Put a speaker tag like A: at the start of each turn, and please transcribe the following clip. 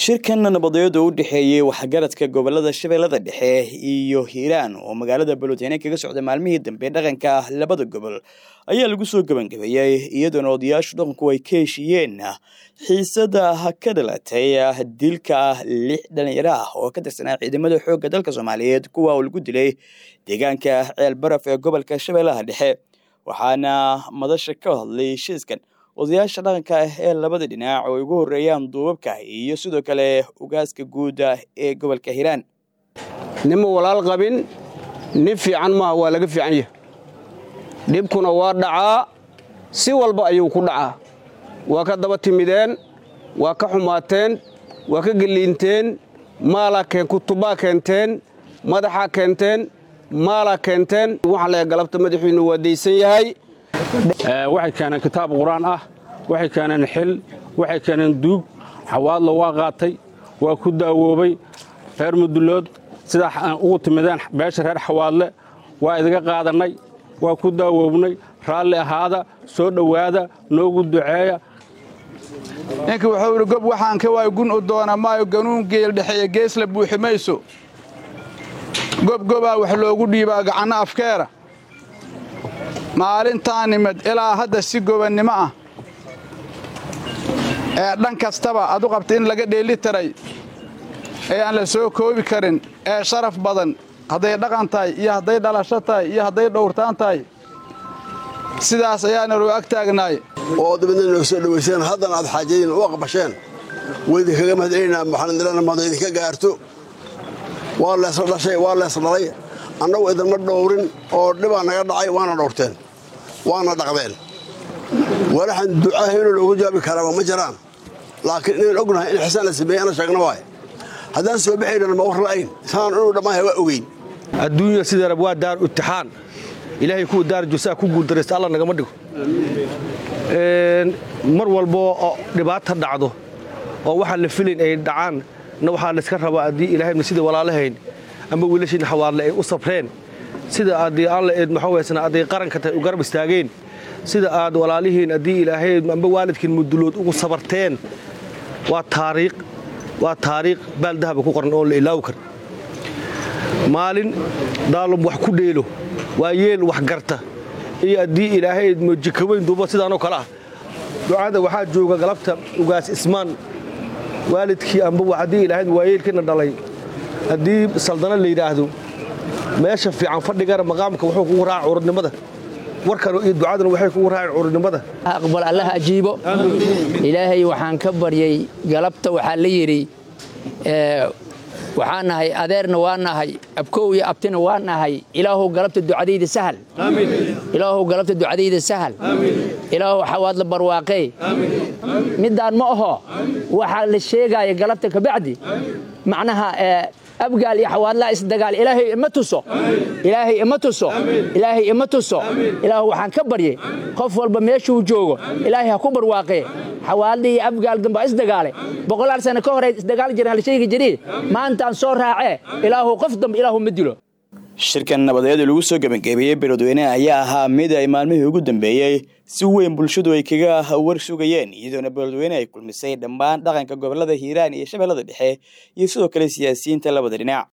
A: shirkan nabadeed oo u dhexeeyey waxgaradka gobolada shabeellada dhexe iyo hiiraan oo magaalada balotene kaga socda maalmihii dambe dhaqanka labada gobol ayaa lagu soo gebangabeeyey iyadoona odayaashu dhaqanku ay ka heshiiyeen xiisada ka dhalatay dilka lix dhalinyaro ah oo ka tirsanaa ciidamada xoogga dalka soomaaliyeed kuwa uu lagu dilay deegaanka ceel baraf ee gobolka shabeellaha dhexe waxaana madasha ka hadlay heshiiskan odayaasha dhaqanka ah ee labada dhinac oo ay ugu horeeyaan duubabka iyo sidoo kale ugaaska guuda ee gobolka hiiraan
B: nima walaal qabin nin fiican maaha waa laga fiican yahay dhibkuna waa dhacaa si walba ayuu ku dhacaa waa ka daba timideen waa ka xumaateen waa ka geliinteen maalaa kutubaa keenteen madaxaa keenteen maalaa keenteen waxaa leeya galabta madaxiinnu waa daysan yahay
C: waxay keeneen kitaab qur-aan ah waxay keeneen xil waxay keeneen duug xawaadla waa qaatay waa ku daawoobay reer mudulood sidaa ugu timideen beesha reer xawaadle waa idiga qaadannay waa ku daawoobnay raalli ahaada soo dhowaada noogu duceeya
D: ninka wuxuu idhi gob waxaan ka waayo gun u doona maayo ganuun geel dhexeeya geesla buuxi mayso gobgobaa wax loogu dhiibaa gacanno afkeera maalintaa nimid ilaa hadda si gobannimo ah ee dhan kastaba adu qabta in laga dheeli taray ee aan la soo koobi karin ee sharaf badan hadday dhaqan tahay iyo hadday dhalasho tahay iyo hadday dhowrtaan tahay sidaas ayaana loo ag taagnaay
E: oo dabadna noo soo dhowayseen haddana aad xaajadiin u aqbasheen waydinkaga mahadcelinaa maxaandirana mahad idinka gaarto waa leesla dhashay waa lees dhalay annagu idinma dhowrin oo dhibaa naga dhacay waana dhowrteen waana dhaqdeen walaxan ducaahayno loogu jawaabi karaaba ma jiraan laakiin inaan ognahay in xisaan la sameeyey ana sheegna waay haddaan soo baxaynana ma war la'ayn saan inuu dhammaanhay waa ogeyn
B: adduunya sideerab waa daar imtixaan ilaahay kuwa daar jursaa ku guuldaraysta alla nagama dhigo mar walboo oo dhibaata dhacdo oo waxaan la filayn ay dhacaan na waxaa layska rabaa haddii ilaahayna sida walaalahayn amba wiilashiina xawaadle ay u sabreen sida addii alla eed maxaweysna adday qaranka tahay u garab istaageen sida aad walaalihiin haddii ilaahay amba waalidkiin mudulood ugu sabarteen waa taariikh waa taariikh baaldahaba ku qoran oon la ilaawi kar maalin daalum wax ku dheelo waa yeel wax garta iyo haddii ilaahay mojikaweyn duuba sidaanoo kale ah ducada waxaa jooga galabta ugaas ismaan waalidkii amba haddii ilaahayd waayeelkiina dhalay haddii saldana la yidhaahdo meesha fiican fadhigana maqaamka wuxuu kugu raaca curudnimada warkan iyo ducaduna waxay kugu raaceen curudnimada
F: aqbal allaha ajiibo ilaahay waxaan ka baryay galabta waxaa la yidhi waxaa nahay adeerna waa nahay abkow iyo abtina waa nahay ilaahow galabta ducadayda sahal ilaahow galabta ducadayda sahal ilaahow xawaadla barwaaqee middaan ma aho waxaa la sheegaaya galabta kabacdi macnaha abgaal iyo xawaadlaa isdagaal ilaahay ima tuso ilaahay ima tuso ilaahay ima tuso ilaahu waxaan ka baryay qof walba meeshuu joogo ilaahay ha ku barwaaqee xawaadla iyo abgaal damba isdagaale boqolaal sano ka hore isdagaal jireen la sheegi jiray maantaan soo raacee ilaahu qof dambe ilaahu ma dilo
A: shirkan nabadeed ee lagu soo gebangeebeeyey beledweyne ayaa ahaa mid ay maalmihii ugu dambeeyey si weyn bulshadu ay kaga war sugayeen iyadoona beledweyne ay kulmisay dhammaan dhaqanka gobolada hiiraan iyo shabeellada dhexe iyo sidoo kale siyaasiyiinta labada dhinac